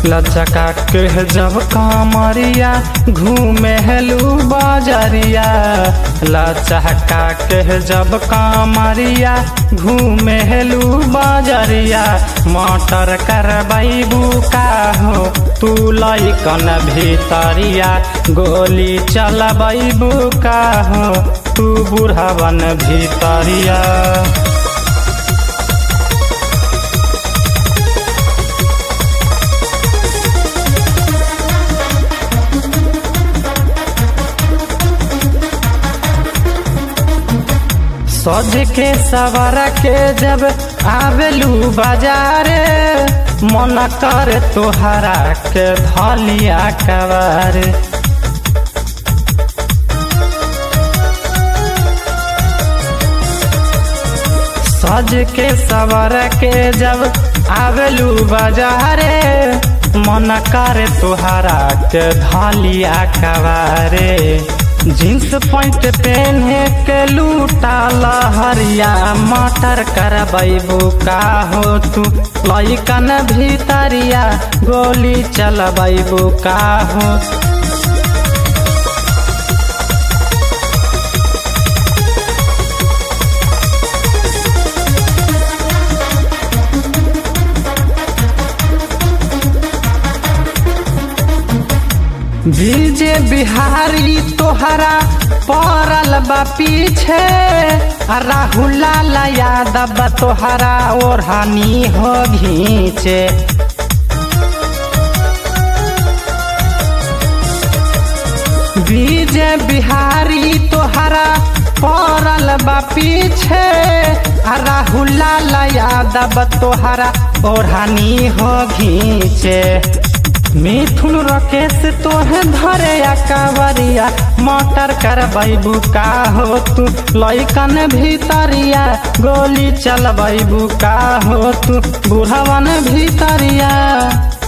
लचका के जब कामरिया घूमे हेलू बाजरिया लचका के जब कामरिया घूमे हेलू बाजरिया मोटर करबैबू का हो तू लैकन भीतरिया गोली चलबैबू का हो तू बुढ़वन भीतरिया सज के सवर के जब आवेलू बाजारे मन कर तोहरा के धलिया कवर सज के सवर के जब आवेलू बाजारे मन कर तोहरा के धलिया कवारे जींस पैंट पहने के लूटा लहरिया मटर करबैबू का हो तू लैकन भीतरिया गोली चलबैबू का हो बीजे बिहारी तोहरा पड़ल बा पीछे राहुल लाल यादव तोहरा ओढ़ानी हो घींचे बीजे बिहारी तोहरा पड़ल बा पीछे राहुल लाल यादव तोहरा ओढ़ानी हो घींचे मिथुन रकेश तोहे धरे कावरिया मोटर करबैबू का हो तू लैकन भीतरिया गोली चलबैबू का हो तू बुढ़वन भीतरिया